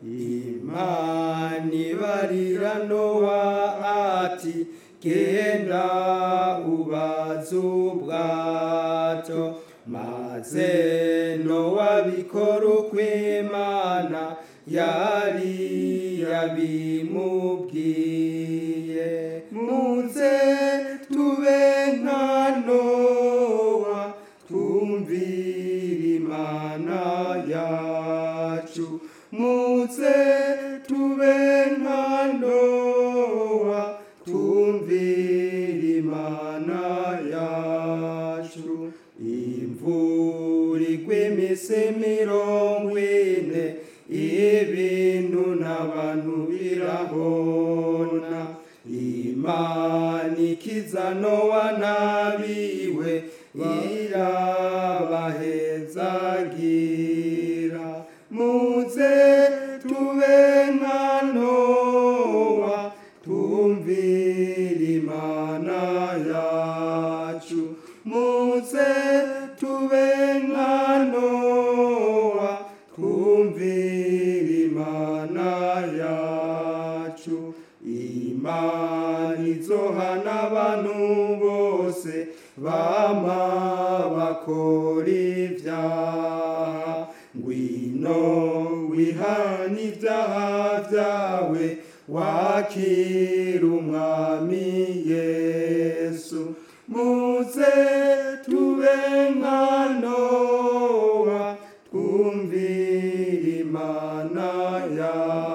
imana ibarira nowa ati genda ubaze ubwato maze nowa bikora uko imana yari yabimubwiye muze tube nka nowa twumvire imana yacu muze tube nka nowa twumvire imana yacu imvura igwa iminsi mirongo ine ibintu n'abantu birabona imana ikiza nowa nabiwe irabahezagira muze tube nka nowa twumvire imana yacu muze tube nka nowa twumvire imana yacu imana izohana abantu bose bama bakora ibyaha ngwino wihana ibyaha byawe wakira umwami yesu muze tube nka nowa twumvire imana yawe